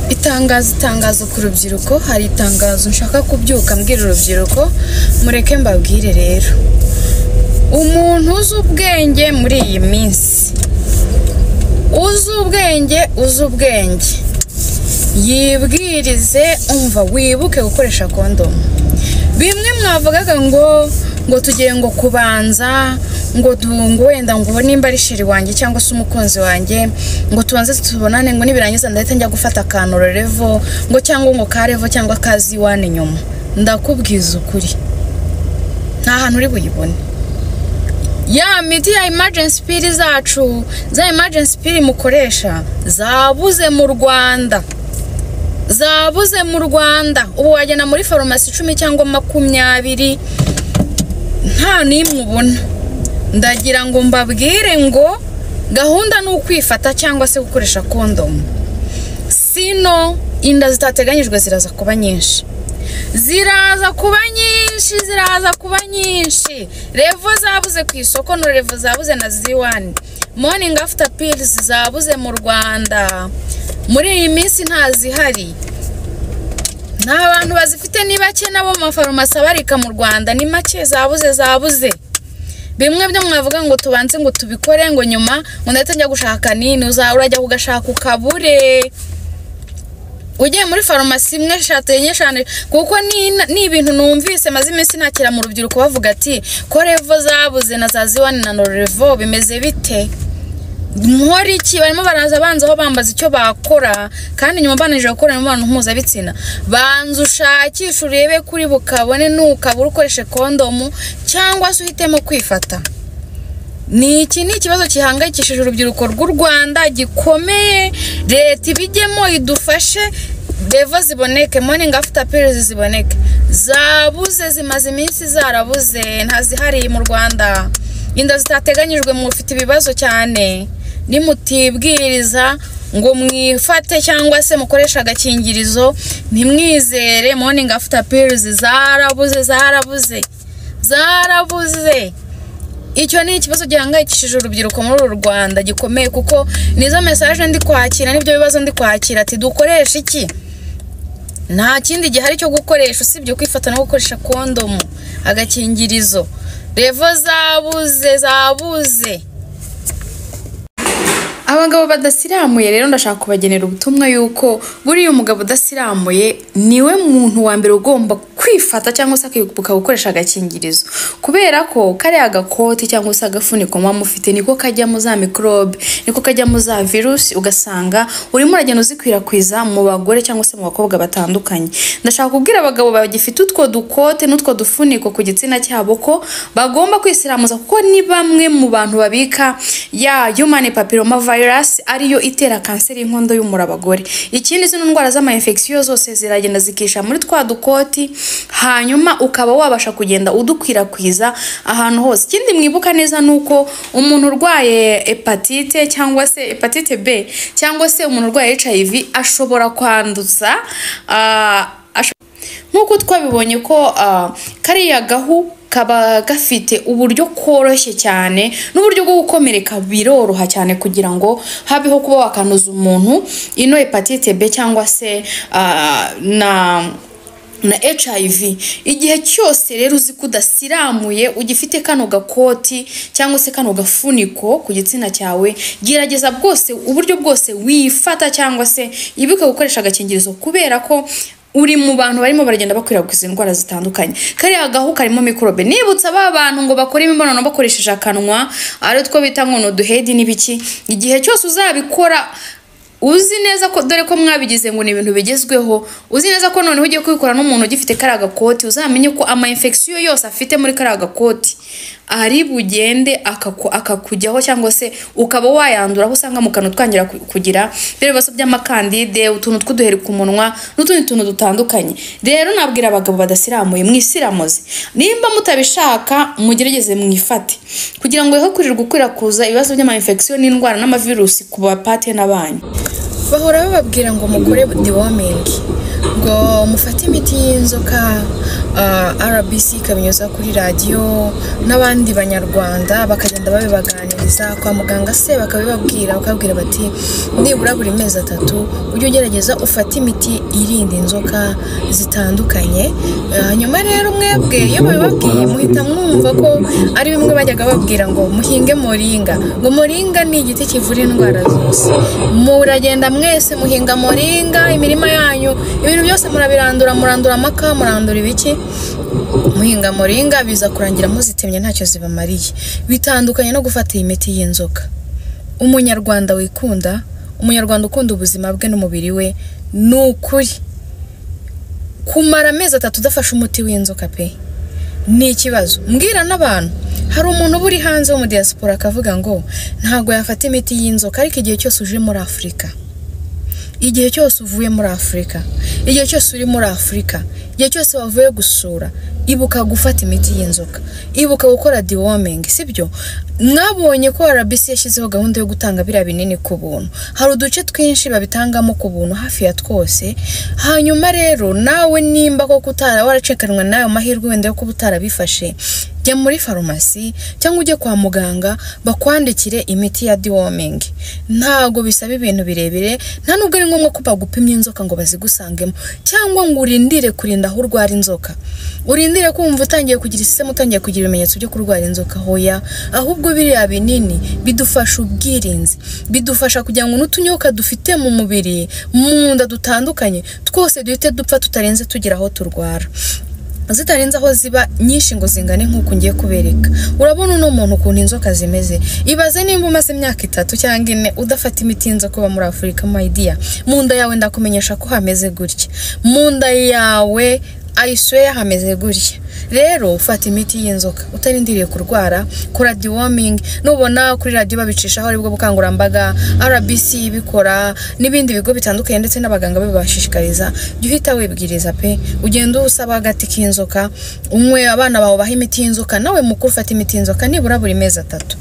gutangaza itangazo ku rubyiruko hari itangazo nshaka kubyuka mbwira urubyiruko mureke mbabwire rero umuntu uzi ubwenge muri iyi minsi uzi ubwenge uzi ubwenge yibwirize umva wibuke gukoresha kondomu bimwe mwavugaga ngo ngo tugere ngo kubanza ngo du- ngo wenda ngo ubone nimba ari sheri wanjye cyangwa se umukunzi wanjye ngo tubanze tubonane ngo nibirangiza ndahita njya gufata akantu revo ngo cyangwa ngo karevo cyangwa kazi iwane nyuma ndakubwiza ukuri nta hantu uri buyibone ya miti ya emergency pill zacu za emergency pill mukoresha zabuze mu rwanda zabuze mu rwanda ubu wagenda muri farumasi icumi cyangwa makumyabiri nta n'imwe ubona ndagira ngo mbabwire ngo gahunda ni ukwifata cyangwa se gukoresha kondomu sino inda zitateganyijwe ziraza kuba nyinshi ziraza kuba nyinshi ziraza kuba nyinshi revo zabuze ku isoko no revo zabuze na ziwani morning after pills zabuze mu rwanda muri iyi minsi ntazihari nta bantu bazifite ni bake nabo mu mafarumasi abarika mu rwanda ni make zabuze zabuze bimwe byo mwavuga ngo tubanze ngo tubikore ngo nyuma ngo ndahita njya gushaka nini uzaba urajya kugashaka ukabure ugiye muri farumasi imwe eshatu enye eshanu kuko ni ni ibintu numvise maze iminsi ntakira mu rubyiruko bavuga ati ko revo zabuze na za ziwani na norevo bimeze bite nkora iki barimo baraza banzaho bambaza icyo bakora kandi nyuma bananije gukora imibonano mpuzabitsina banza ushakishe urebe kuri bukabone nukabura ukoreshe kondomu cyangwa se uhitemo kwifata ni iki ni ikibazo gihangayikishije urubyiruko rw'u rwanda gikomeye leta ibijyemo idufashe revo ziboneke morning after pills ziboneke zabuze zimaze iminsi zarabuze ntazihariye mu rwanda inda zitateganyijwe mufite ibibazo cyane nimutibwiriza ngo mwifate cyangwa se mukoreshe agakingirizo ntimwizere morning after pills zarabuze zarabuze zarabuze icyo ni ikibazo gihangayikishije urubyiruko muri uru rwanda gikomeye kuko nizo mesaje ndi kwakira n'ibyo bibazo ndi kwakira ati dukoresha iki nta kindi gihari cyo gukoresha usibye kwifata no gukoresha kondomu agakingirizo revo zabuze zabuze abagabo badasiramuye rero ndashaka kubagenera ubutumwa yuko buriya umugabo udasiramuye niwe muntu wa mbere ugomba kwifata cyangwa se akibuka gukoresha agakingirizo kubera ko kariya gakoti cyangwa se agafuniko muba mufite niko kajyamo za mikorobe niko kajyamo za virusi ugasanga urimo uragenda uzikwirakwiza mu bagore cyangwa se mu bakobwa batandukanye ndashaka kubwira abagabo bagifite utwo dukote n'utwo dufuniko ku gitsina cyabo ko bagomba kwisiramuza kuko ni bamwe mu bantu babika ya human papilloma virus ariyo itera kanseri y'inkondo y'umura abagore ikindi zino ndwara z'amayinfegisiyo zose ziragenda zikisha muri twa dukoti hanyuma ukaba wabasha kugenda udukwirakwiza ahantu hose ikindi mwibuka neza ni uko umuntu urwaye hepatite cyangwa se hepatite b cyangwa se umuntu urwaye hiv ashobora kwanduza ah, asho- nk'uko twabibonye ko ah, kariya gahu kaba gafite uburyo koroshye cyane n'uburyo bwo gukomereka biroroha cyane kugira ngo habeho kuba wakanduza umuntu ino hepatite b cyangwa se ah, na na HIV igihe cyose rero uzi ko udasiramuye ugifite kano gakoti cyangwa se kano gafuniko ku gitsina cyawe gerageza bwose uburyo bwose wifata cyangwa se ibuka gukoresha agakingirizo kubera ko uri mu bantu barimo baragenda bakwirakwiza indwara zitandukanye kariya gahu karimo mikorobe nibutsa ba bantu ngo bakore imibonano bakoresheje akanwa ari two bita ngo ni uduhedi n'ibiki igihe cyose uzabikora uzi neza ko dore ko mwabigize ngo ni ibintu bigezweho uzi neza ko noneho ugiye kubikora n'umuntu ugifite kariya gakoti uzamenye ko ama infection yose afite muri kariya gakoti ari bugende akaku- akakujyaho cyangwa se ukaba wayandura aho usanga mu kantu twangira ku- kugira ibibazo by'amakandide utuntu tw'uduheri ku munwa n'utundi tuntu dutandukanye rero nabwira abagabo badasiramuye mwisiramuze nimba mutabishaka mugerageze mwifate kugira ngo he kurirwa ukwirakuza ibibazo by'amayinfegisiyo n'indwara n'amavirusi ku bapate n'abanyu bahora bababwira ngo mukore dewomingi ngo mufate imiti y'inzoka ah, rbc ikabinyuza kuri radiyo n'abandi banyarwanda bakajya bakagenda babibaganiriza kwa muganga se bakabibabwira bakabwira bati nibura buri mezi atatu ujye ugerageza ufate imiti irinda inzoka zitandukanye Eh, hanyuma rero mwebwe iyo babibabwiye muhita mwumva ko ari bimwe bajyaga babwira ngo muhinge moringa ngo moringa ni igiti kivura indwara zose muragenda mwese muhinga moringa imirima yanyu ibintu byose murabirandura murandura amaka murandura ibiki muhinga moringa biza kurangira muzitemye ntacyo zibamariye bitandukanye no gufata iyi miti y'inzoka umunyarwanda wikunda umunyarwanda ukunda ubuzima bwe n'umubiri we ni ukuri kumara amezi atatu udafashe umuti w'inzoka pe ni ikibazo mbwira n'abantu hari umuntu uba uri hanze wo mu diaspora akavuga ngo ntabwo yafata imiti y'inzoka ariko igihe cyose uje muri afurika igihe cyose uvuye muri afurika igihe cyose uri muri afurika igihe cyose wavuye gusura ibuka gufata imiti y'inzoka ibuka gukora deworming sibyo mwabonye ko rbc yashyizeho gahunda yo gutanga biriya binini ku buntu hari uduce twinshi babitangamo ku buntu hafi ya twose hanyuma rero nawe nimba koko utara waracekanwe n'ayo mahirwe wenda yo kuba utarabifashe jya muri farumasi cyangwa ujye kwa muganga bakwandikire imiti ya deworming ntabwo bisaba ibintu birebire nta nubwo ari ngombwa ko bagupimye inzoka ngo bazigusangemo cyangwa ngo urindire kurinda aho urwara inzoka urindire kumva utangiye kugira isisemu utangiye kugira ibimenyetso byo kurwara inzoka hoya ahubwo biriya binini bidufasha ubwirinzi bidufasha kugira ngo n'utunyoka dufite mu mubiri mu nda dutandukanye twose duhite dupfa tutarenze tugira aho turwara zitarenze aho ziba nyinshi ngo zingane nk'uko ngiye kubereka urabona uno muntu ukuntu inzoka zimeze ibaze nimba umaze imyaka itatu cyangwa ine udafata imiti y'inzoka uba muri afurika mayidiya mu nda yawe ndakumenyesha ko hameze gutya mu nda yawe ayisweya hameze gutya rero fata imiti y'inzoka utarindiriye kurwara kora deworming nubona kuri radiyo babicishaho aribwo bukangurambaga rbc ibikora n'ibindi bigo bitandukanye ndetse n'abaganga babibashishikariza jya uhita wibwiriza pe ugenda usaba agati k'inzoka unywe abana bawe baha imiti y'inzoka nawe mukuru ufata imiti y'inzoka nibura buri mezi atatu